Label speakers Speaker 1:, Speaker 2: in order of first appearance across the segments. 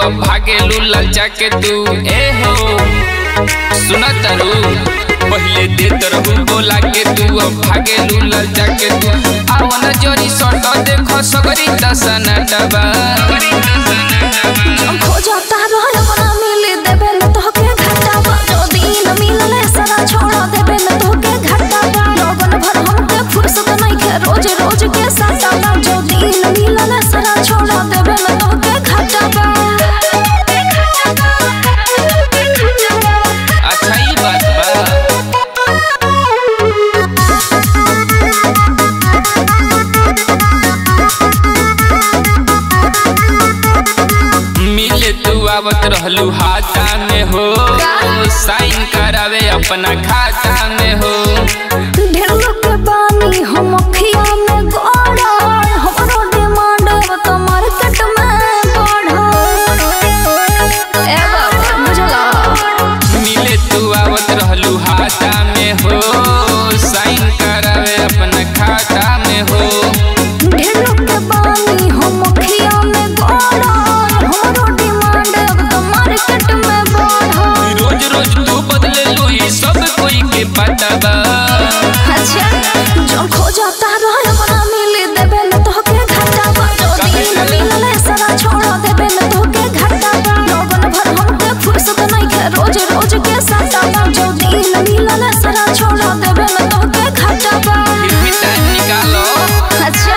Speaker 1: अब भागेलू ललचा के तू ए हो सुना तारू पहिले देत रहू बोला के तू अब भागेलू ललचा के तू आवन जोरी सट देखो सगरी दसना डबा
Speaker 2: खोजता रह अपना मिले देबे न तोहके घटावा जो दिन मिलले सारा छोड़ देबे न तोहके घटावा लगन भर हमके फुर्सत नहीं के रोज रोज के सतावा जो दिन मिलले सारा छोड़ देबे न तोहके घटावा
Speaker 1: अच्छा ई बात बा मिले तू आवत रहलू हाथा में हो साइन करावे अपना खाता में हो
Speaker 2: ढेर लोग के बानी हम अखिया में गोड़ा हमरो डिमांड अब तो मार्केट में बढ़ा ए बाबा बुझला
Speaker 1: मिले तू आवत रहलू हाथा में हो साइन करावे अपना खाता में हो
Speaker 2: ढेर लोग के बानी हम अखिया में गोड़ा हमरो डिमांड अब तो मार्केट में बढ़ा
Speaker 1: रोज रोज तू बदले लू ई सब कोई के पता बा
Speaker 2: अच्छा जो खोजता रह अपना मिले देबे न तोहके घटावा जो दिन मिलले सारा छोड़ देबे न तोहके घटावा लगन भर हमके फुर्सत नहीं के रोज रोज के सतावा जो दिन मिलले सारा छोड़ देबे न तोहके घटावा
Speaker 1: फिर भी टाइम निकालो
Speaker 2: अच्छा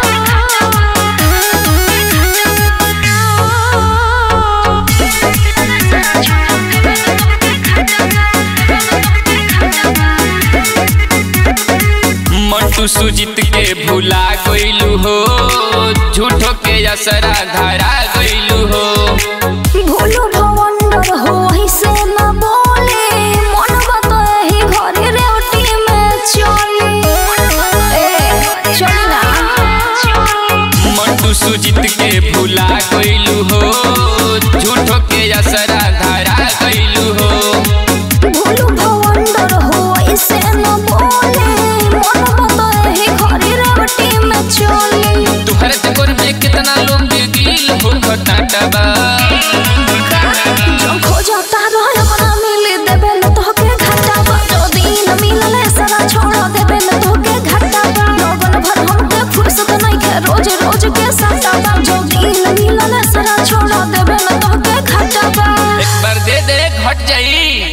Speaker 1: मंटू सुजीत के भुला गइलू हो झूठो के असरा धरा गइलू हो
Speaker 2: भूलो भवंडर हो ऐसे न बोले मन बता ही घरे रेवटी में चले ए चली ना
Speaker 1: मंटू सुजीत के भुला गइलू हो झूठो के असरा धरा गइलू हो
Speaker 2: भूलो भवंडर हो ऐसे न बोले मन बता ही घरे रेवटी में चले
Speaker 1: तुहरे चक्कर में कितना लोग गिल हो घटाटबा
Speaker 2: जो खोजता रह अपना मिले देबे न तोहके घटावा जो दिन मिलले सारा छोड़ देबे न तोहके घटावा लगन भर हमके फुर्सत नहीं के रोज रोज के सतावा जो दिन मिलले सारा छोड़ देबे न तोहके घटावा
Speaker 1: एक बार दे दे घट जाई